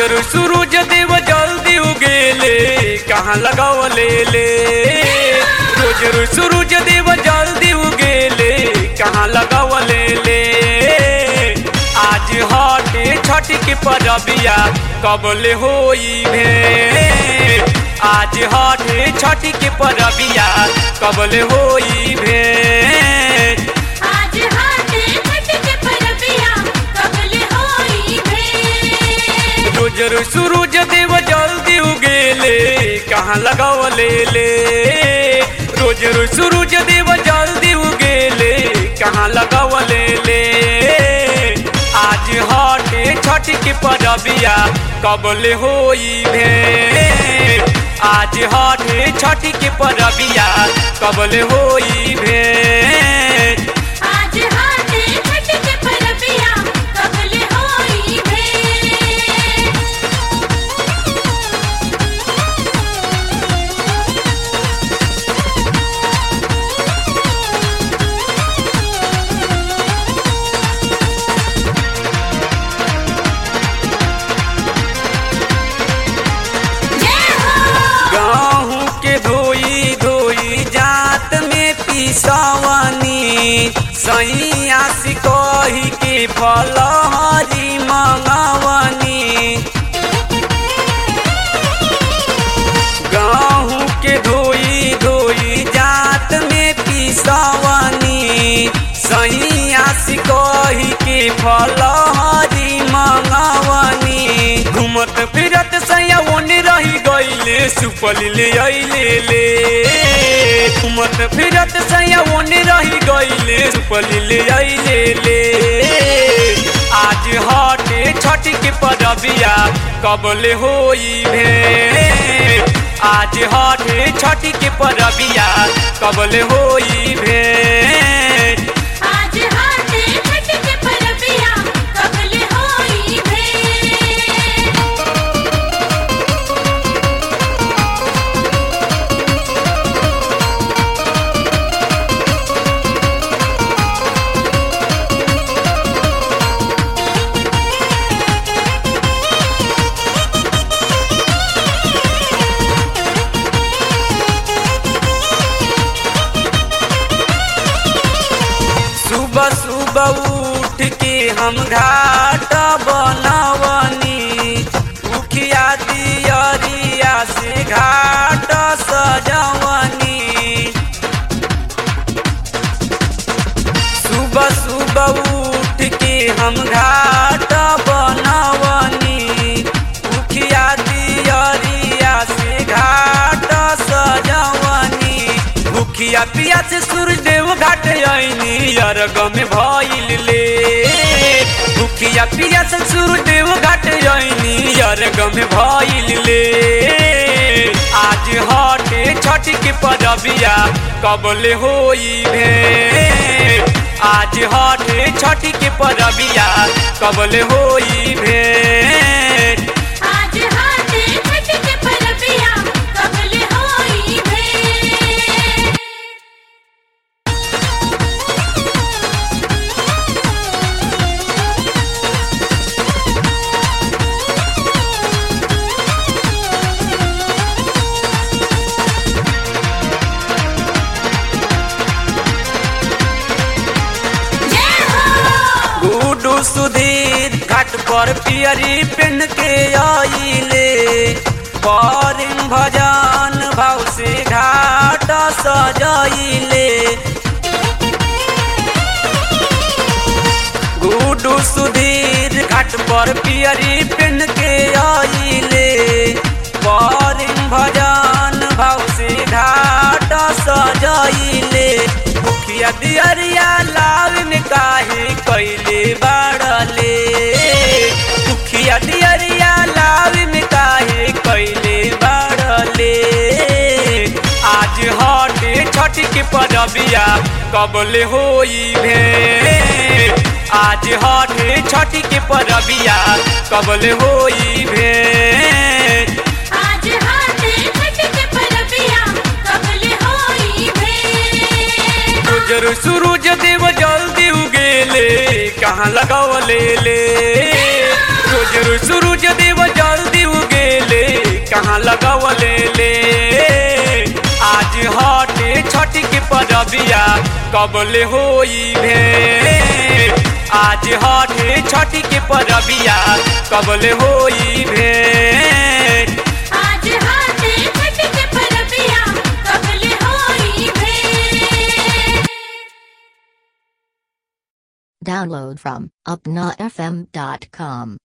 रोज सूरज देव जल्दी उगेले कहाँ लगावले ले रोज रोज सूरज देव जल्दी उगेले कहाँ लगावले ले आज हटे छठ के परबिया कबले होई भे आज हटे छठ के परबिया कबले होई भे आज हाथे छठ के परबिया कबले होई भे रोज रोज सूरज देव जल्दी उगेले कहाँ लगावले ले रोज रोज सूरज देव जल्दी उगेले कहाँ लगावले ले आज हटे छठ के परबिया कबले होई भे आज हटे छठ के परबिया कबले होई भे आज हाथे छठ के परबिया कबले होई भे जय हो गाँव के धोई धोई जात में पिसवनी सैया सिकही के फलहरी मंगवनी गाँव के धोई धोई जात में पिसवनी सैया सिकही के फलहरी मंगवनी घूमत फिरत सैया ओने रही गईले सुपल ले अइले ले घूमत फिरत सैया ओने रही गईले सुपल ले अइले ले आज हटे छठ के परबिया कबले होई भे आज हटे छठ के परबिया कबले होई भे आज हाथे छठ के परबिया कबले होई भे सुबह सुबह उठ के हम घाट बनवनी उखिया दियरिया से घाट सजवनी सुबह सुबह उठ के हम घाट बनवनी उखिया दियरिया से घाट सजवनी भूखिया पिया से सूर्यदेव घाट आईनी अरग में भइल ले भूखिया पिया से सूर्यदेव घाट आईनी अरग में भइल ले आज हटे छठ के परबिया कबले होई भे आज हटे छठ के परबिया कबले होई भे आज हाथे छठ के परबिया कबले होई भे जय हो गुडू सुधीर घाट पर पियरी पेन के आइले परिम भजन भाव से घाट सजाइले गुडू सुधीर घाट पर पियरी पेन के आइले परिम भजन भाव से घाट सजाइले मुखिया दियरिया लाल में काहे कैले बाड़ले मुखिया दियरिया लाल में काहे कैले बाड़ले आज हटे छठ के परबिया कबले होई भे आज हटे छठ के परबिया कबले होई भे आज हाथे छठ के परबिया कबले होई भे रोज सूरज देव जल्दी उगेले कहाँ लगावले ले रोज रोज सूरज देव जल्दी परबिया कबले होई भेंट आज हटे छठी के परबिया कबले होई भेंट आज हाथे छठ के परबिया कबले होई भेंट Download from upnafm.com.